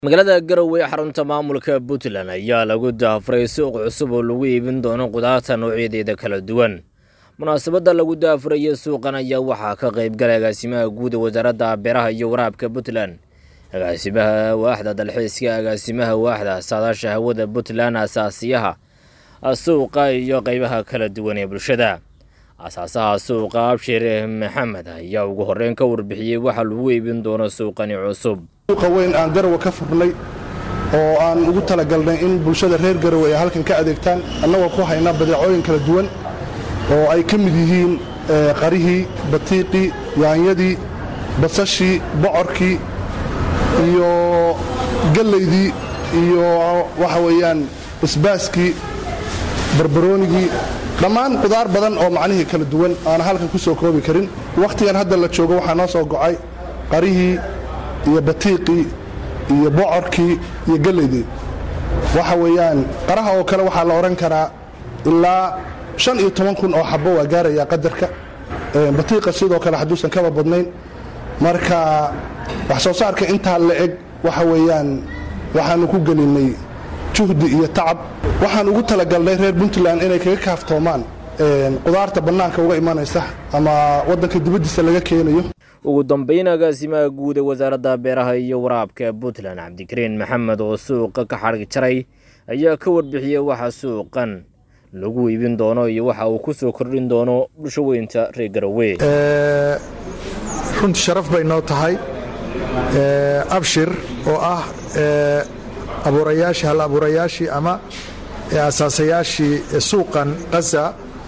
magaalada garowe ee xarunta maamulka puntland ayaa lagu daafuray suuq cusub oo lagu iibin doono qudaarta noocyadeeda kala duwan munaasabadda lagu daafuraya suuqan ayaa waxaa ka qaybgalay agaasimaha guud ee wasaaradda beeraha iyo waraabka puntland agaasimaha waaxda dalxiiska agaasimaha waaxda saadaasha hawada puntland asaasiyaha suuqa iyo qeybaha kala duwan ee bulshada asaasaha suuqa abshir maxamed ayaa ugu horeyn ka warbixiyey waxa lagu iibin doono suuqani cusub suuqa weyn aan garowe ka furnay oo aan ugu talagalnay in bulshada reer garowe ay halkan ka adeegtaan annagoo ku haynaa badeecooyin kala duwan oo ay ka mid yihiin qarihii batiiqii yaanyadii basashii bocorkii iyo gallaydii iyo waxa weeyaan isbaaskii barbaroonigii dhammaan qudaar badan oo macnihii kala duwan aana halkan ku soo koobi karin wakhtigan hadda la joogo waxaa noo soo gocay qarihii iyo batiiqii iyo bocorkii iyo gallaydii waxa weeyaan qaraha oo kale waxaa la odhan karaa ilaa shan iyo toban kun oo xabbo waa gaarayaa qadarka batiiqa sidoo kale hadduusan kaba badnayn marka wax soo saarka intaa la eg waxa weeyaan waxaannu ku gelinnay juhdi iyo tacab waxaan ugu talagalnay reer puntland inay kaga kaaftoomaan qudaarta bannaanka uga imanaysa ama waddanka dibaddiisa laga keenayo ugu dambeyn agaasimaha guud ee wasaaradda beeraha iyo waraabka puntland cabdikariin maxamed oo suuqa ka xadhig jaray ayaa ka warbixiyey waxa suuqan lagu iibin doono iyo waxa uu ku soo kordhin doono bulsho weynta reer garowe runtii sharaf bay noo tahay abshir oo ah abuurayaashii hal abuurayaashii ama asaasayaashii suuqan qaza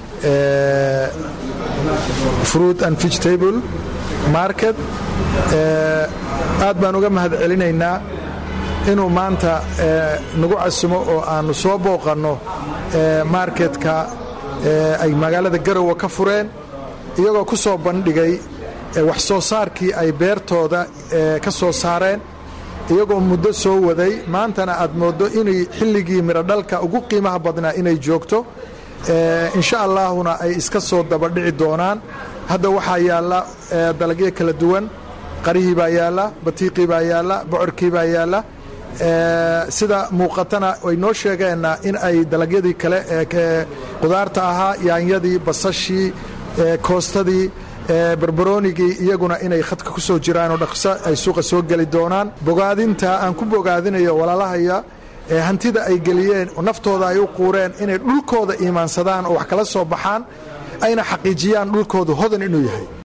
fruit and vegetable market aad baan uga mahad celinaynaa inuu maanta nagu casumo oo aannu soo booqanno marketka ay magaalada garowe ka fureen iyagoo ku soo bandhigay wax soo saarkii ay beertooda ka soo saareen iyagoo muddo soo waday maantana aad mooddo inay xilligii mirodhalka ugu qiimaha badnaa inay joogto insha allaahuna ay iska soo dabadhici doonaan hadda waxaa yaalla dalagyo kala duwan qarihii baa yaalla batiiqii baa yaalla bocorkii baa yaalla sida muuqatana way noo sheegeenna in ay dalagyadii kale qudaarta ahaa yaanyadii basashii koostadii barbaroonigii iyaguna inay khadka ku soo jiraanoo dhaqso ay suuqa soo geli doonaan bogaadinta aan ku bogaadinayo walaalahaya hantida ay geliyeen naftooda ay u quureen inay dhulkooda iimaansadaan oo wax kala soo baxaan ayna xaqiijiyaan dhulkoodu hodan inuu yahay